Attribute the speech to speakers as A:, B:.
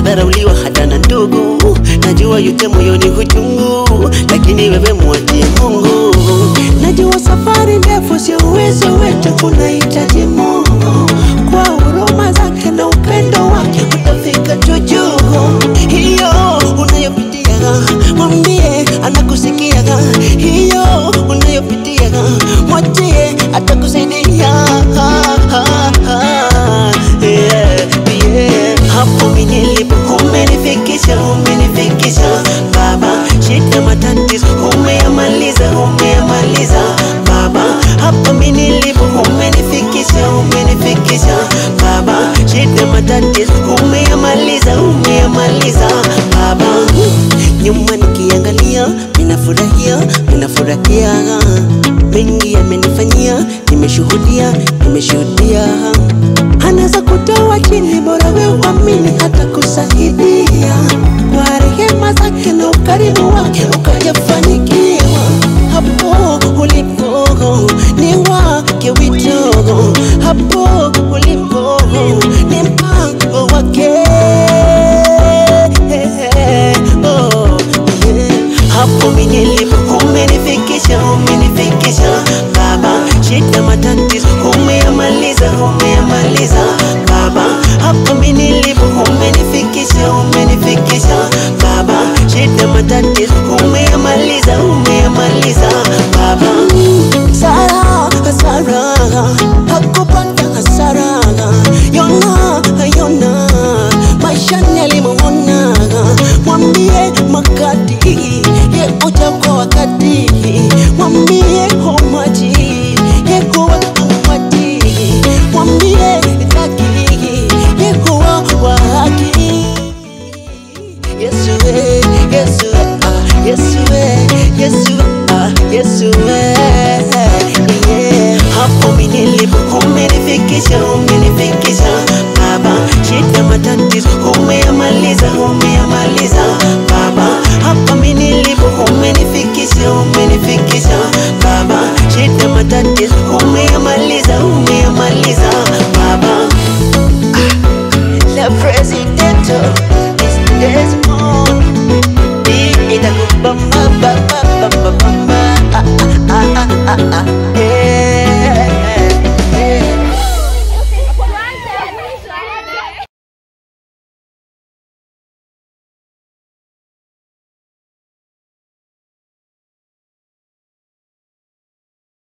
A: kudharauliwa hata na ndugu. Najua yote moyoni huchungu, lakini wewe mwachie Mungu. Najua safari ndefu sio uwezo wetu, kunahitaji Mungu kwa huruma zake na upendo wake utafika tu juu. Hiyo unayopitia mwambie, anakusikia. Hiyo unayopitia mwachie, atakusaidia. Yeah, yeah. Hapo mimi nilipo umenifikisha, umenifikisha Baba, shida matatizo umeyamaliza, umeyamaliza Baba, hapa mimi nilipo umenifikisha, umenifikisha Baba, shida matatizo umeyamaliza, umeyamaliza Baba. Nyuma nikiangalia, ninafurahia, ninafurahia mengi yamenifanyia, nimeshuhudia, nimeshuhudia anaweza kutoa chini, bora wewe uamini hata kusaidia kwa rehema zake na ukarimu